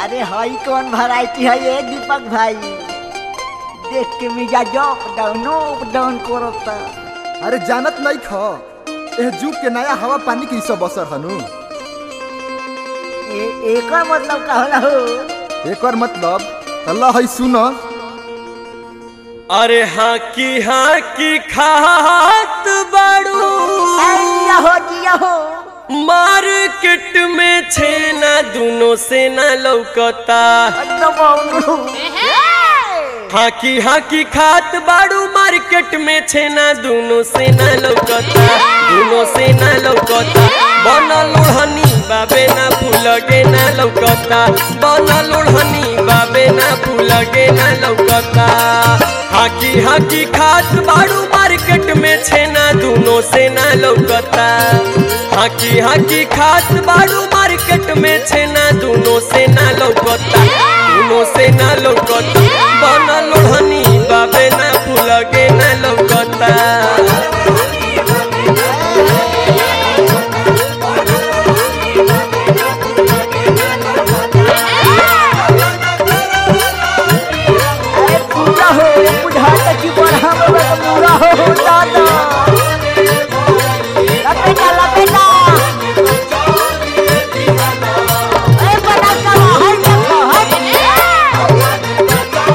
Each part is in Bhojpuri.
अरे हई कौन वैरायटी है ये दीपक भाई देख के मिजाज अप डाउन अप डाउन करता अरे जानत नहीं ख एह जुग के नया हवा पानी के ई सब असर हनु ए एकर मतलब का होला हो एकर मतलब अल्लाह है सुन अरे हाँ की हाँ की खात बाड़ू जिया हो जिया हो मार्केट में छेना दोनों से न लौकता एकदम बाउंड्रू हाँ की हाँ की खात बाड़ू मार्केट में छेना दोनों से न लौकता दोनों से न लौकता बनल ओढ़नी बाबे ना फूलगे ना लौकता बनल ओढ़नी बाबे ना फूलगे ना लौकता हाकी हाकी खात बाड़ू मार्केट में छेना दोनों से ना लौकता हाकी हाकी खात बाड़ू मार्केट में छेना दोनों से ना लौकता दोनों से ना लौकता बनल ओढ़नी बाबे ना फूलगे ना लौकता अरे पूरा हो बुझाता कि बढ़ा बाबा का पूरा हो हो दादा लपेटा लपेटा ए बना का है देखो है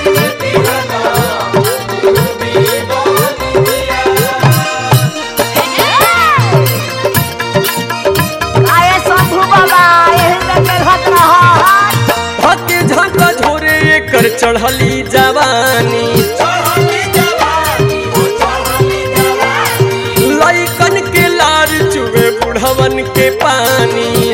आए शंभू बाबा यही में मेहनत रहा है भके झका झोरे एकर चढ़ली जवानी लइकन के लार चुए बुढ़वन के पानी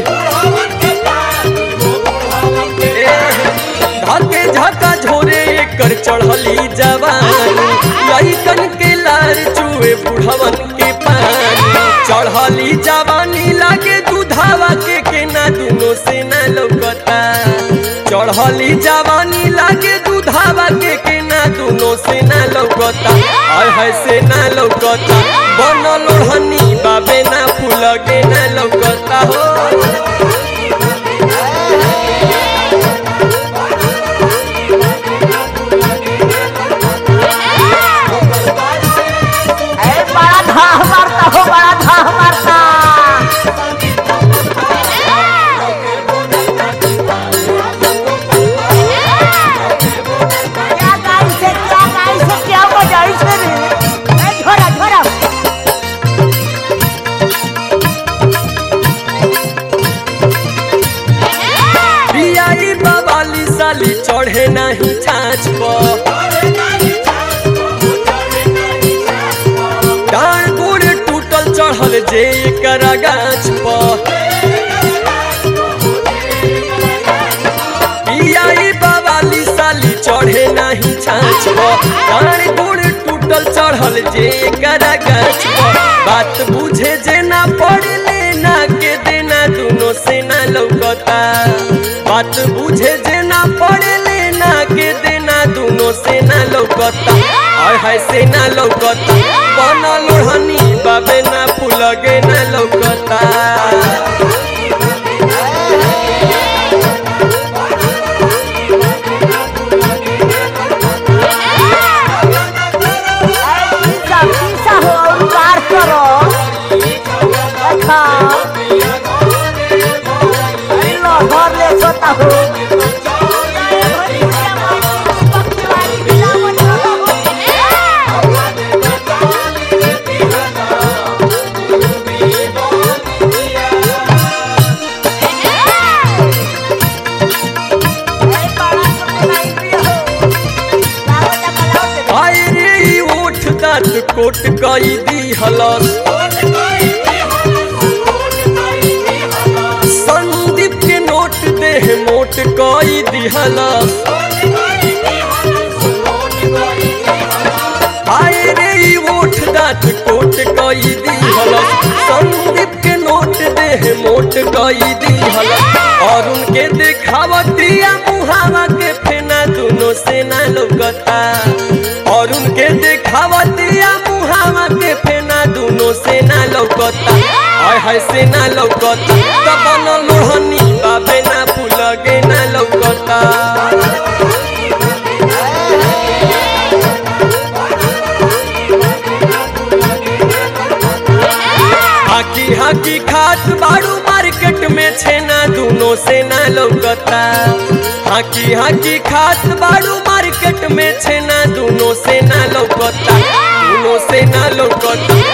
धके झका झोरे एकर चढ़ली जवानी लइकन के लार चुए बुढ़वन के पानी चढ़ली जवानी लागे दूधावा के केना दुनो से ना लौकता चढ़ली जवानी लागे दूधावा के केना दुनो से ना लौकता आय है से ना लौकता बनल ओढ़नी बाबे ना फूलगे ना लौकता हो ए बड़ा धाह मारता हो बड़ा धाह मारता क्या गाई से क्या गाई से क्या बजाई से रे ए झोरा झोरा बियाई बाबाली साली चढ़े नहीं छाछ पर डाँड़ गोड़ टूटल चढ़ल जे एकरा गाछ पर बियाई बाबाली साली चढ़े नहीं छाछ पर डाँड़ गोड़ टूटल चढ़ल जे एकरा गाछ पर बात बुझे जे ना पड़े लेना के देना दोनों से ना लौकता बात बुझे जे ना पड़े लेना के देना दोनों से ना लौकता आय हाय से ना लौकता बनल ओढ़नी बाबे ना फूलगे ना लौकता ए पीसा पीसा हो और कार करो देखा ए लो घर ले सोता हो आय रे ई ओठ दाँत कोट कई दी हलस संदीप के नोट देह मोट कई दी हलस आय रे ई ओठ दाँत कोट कई दी हलस संदीप के नोट देह मोट कई दी हलस और उनके देखावतिया मुहावा के फेना दोनों से ना लौकता और उनके देखावतिया मुहावा के फेना दोनों से ना लौकता आय हाय से ना लौकता तब न लोहनी बाबे ना फूलगे ना लौकता हाकी हाकी खात बाड़ू मार्केट में छेना दोनों से ना लौकता हाकी हाकी खात बाड़ू मार्केट में छेना दोनों से ना लौकता दोनों से ना लौकता